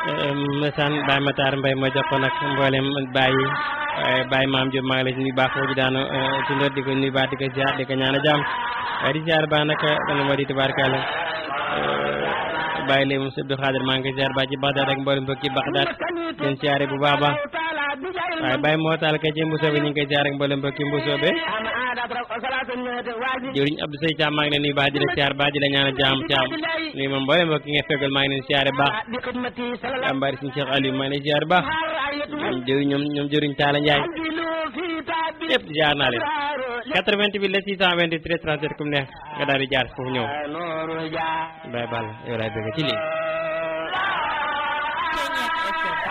mesaan Baye Matar Mbaye ma jox ko nag mboolem Baye waaye Baye Maam Diop maa ngi lay nuyu baax foofu daanu ci ndor di ko nuyu baax di ko ziar di ko ñaan a jàmm waaye di ziar baax nag dana ma di tubaarkàlla Baye Lay moom Abdou Khadir maa ngi koy ziar baax ci Baxdaad ak mboolem mbokki Baxdaad seen ziare bu baax a baax waaye Baye moo taal kay ci Mbusoobe ñu ngi koy ziar ak mboolem mbokki Mbusoobe jëwriñ Abdou Sey Thiam maa ngi leen nuyu baax di la ziar baax di la ñaan a jàmm Thiam nuyu moom mboolem mbokki nga feggal maa ngi leen ziare baax jàmbaari suñu Cheikh Aliou maa ngi leen ziar baax ñoom jëriñ ñoom ñoom jëriñ Talla Ndiaye yëpp jaar naa leen 88 la 628 13 37 comme neex nga daal di jaar foofu ñëw Baye Balla yow laay bëgg ci lii